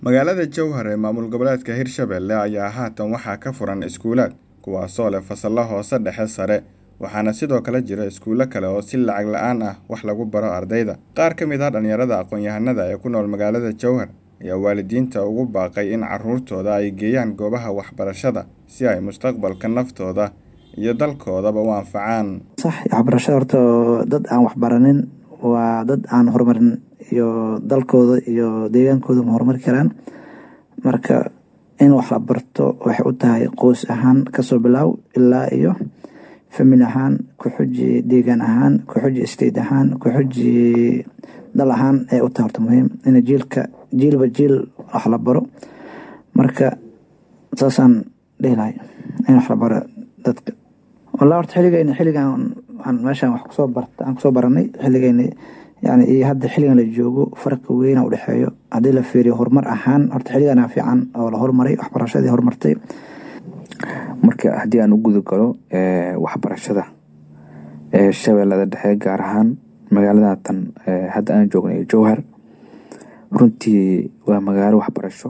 Magaalada Jowhar ee maamul goboleedka Hirshabelle ayaa haatan waxaa ka furan iskuulaad kuwaasoo leh fasalo hoose dhexe sare waxaana sidoo kale jira iskuulo kale oo si lacag la'aan ah wax lagu baro ardayda. Qaar ka mid ah dhalinyarada aqoon-yahanada ee ku nool magaalada Jowhar ayaa waalidiinta ugu baaqay in carruurtooda ay geeyaan goobaha waxbarashada si ay mustaqbalka naftooda iyo dalkoodaba u anfacaan. sax waxbarashada horta dad aan waxbaranin waa dad aan horumarin iyo dalkooda iyo deegaankooda ma horumari karaan marka in wax la barto waxay u tahay qoys ahaan kasoo bilaaw ilaa iyo famil ahaan ku xuji deegaan ahaan ku xuji state ahaan ku xuji dal ahaan ay u tahay horta muhiim in jiilka jiilba jiil wax la baro marka saasaan dhihi lahay in wax la baro dadka wallah horta xilligeyna xilligan aan meeshaan wax kusoo barta aan kusoo baranay xilligeyna yani iyo hadda xilligan la joogo farqi weyna udhexeeyo haddii la fiiriyo horumar ahaan horta xilligana fiican oo la horumaray waxbarashadii horumartay marka haddii aan u guda galo waxbarashada ee shabeellada dhexe gaar ahaan magaalada tan hadda aan joogno ee jowhar runtii waa magaalo waxbarasho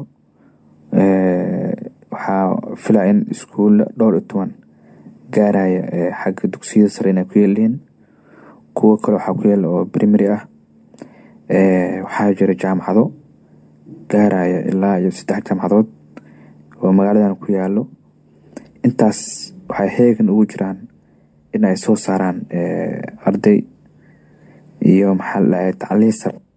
waxaa filaa in iskuulla dhowr iyo toban gaaraya xagga dugsiyada sare inay ku yeeliin kuwo kale waxaa ku yaala oo primary ah waxaa jira jaamacado gaaraya ilaa iyo saddex jaamacadood oo magaaladan ku yaalo intaas waxay heegan ugu jiraan in ay soo saaraan arday iyo maxaa la dhahay tacliin sare